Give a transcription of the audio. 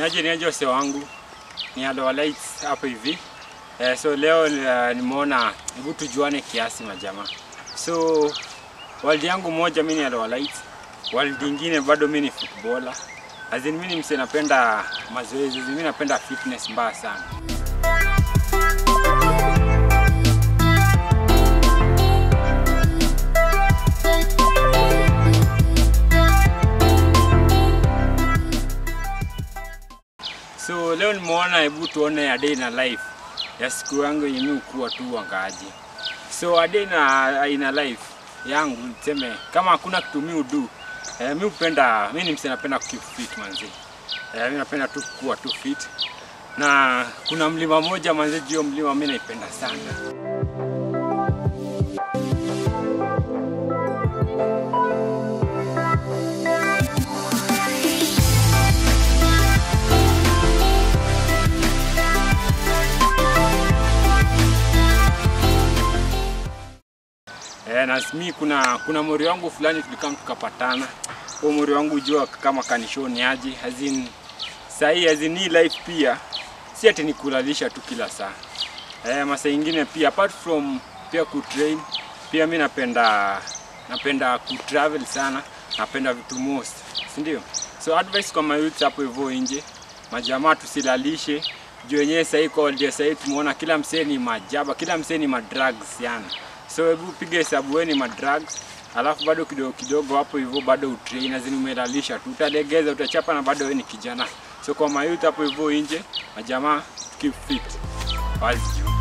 Niaje niaje wase wangu, ni Aloha Lights hapo hivi eh, so leo uh, nimeona hebu tujuane kiasi majamaa. So world yangu moja mimi ni Aloha Lights, world nyingine bado mimi ni footballer. As in mimi ni mse napenda mazoezi, mimi napenda fitness mbaya sana. So leo nimeona hebu tuone a day na life ya siku yangu yenye mimi ukuwa tu wangaji. So a day na ina life yangu niseme kama hakuna kitu mimi udu eh, mimi upenda mimi ni mse napenda keep fit manzi. Eh, mimi napenda tu kuwa tu fit. Na kuna mlima moja manzi, juu mlima mimi naipenda sana. Eh, na mi kuna kuna mori wangu fulani tulikam tukapatana. Huo mori wangu jua kama kanishoni aje hazin sahi hazin hii life pia si ati ni kulalisha tu kila saa. Eh, masaa ingine pia apart from pia kutrain pia mi napenda napenda kutravel sana, napenda vitu most, si ndio? So advice kwa mayouth hapo hivyo nje, majamaa tusilalishe juu wenyewe sahii kwa holiday sahii tumeona kila msee ni majaba, kila msee ni madrugs yani. So hebu piga hesabu wewe ni madrugs, alafu bado kidogo kidogo hapo hivyo bado utrain, azini umelalisha tu, utalegeza, utachapa na bado wewe ni kijana. So kwa mayouth hapo hivyo nje, majamaa keep fit. Wazi juu.